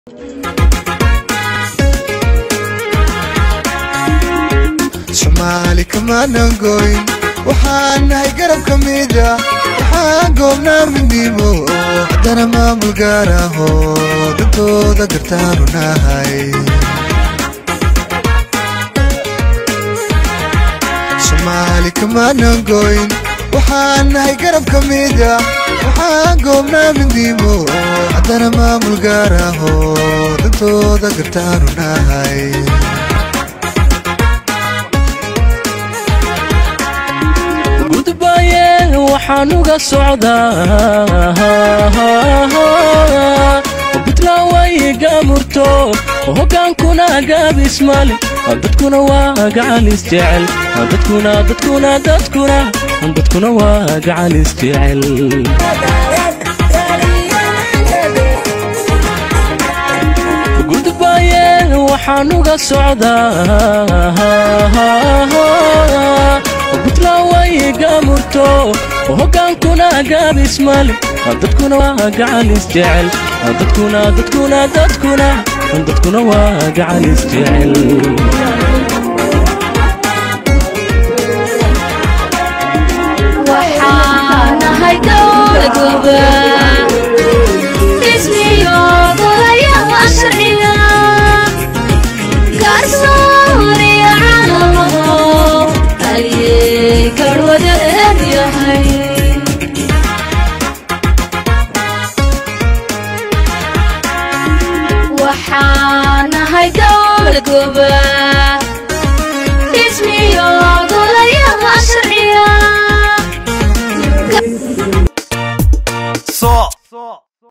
soomaali kamaanan goyn waxaan nahay garab ka mida waxaan goobnaa midnimo haddana maamul gaar ahoo dantooda gartaanu nahay soomaali kamaanan goyn waxaan nahay garab ka mida waxaan goobnaa midnimo haddana maamul gaar ahoo dantooda gartaanu nahay gudbaye waxaan uga socdaa buntland way gaamurto hogaankuna gaabismale dadkuna waa gacalis jecel dadkuna dadkuna dadkuna dadkuna waa gacalis jecel gudbaye waxaan uga socdaa buntland way gaamurto hogaankuna gaabismale dadkuna waa gacalis jecel dadkuna dadkuna dadkuna dadkuna waa gacalis jecel waxaanahay dowladuba dhismiyo golayaha sharciga garsooriya caalamo ayay garwadeen yahay waxaanahay dowladuba dhismiyo golayaha sharciga so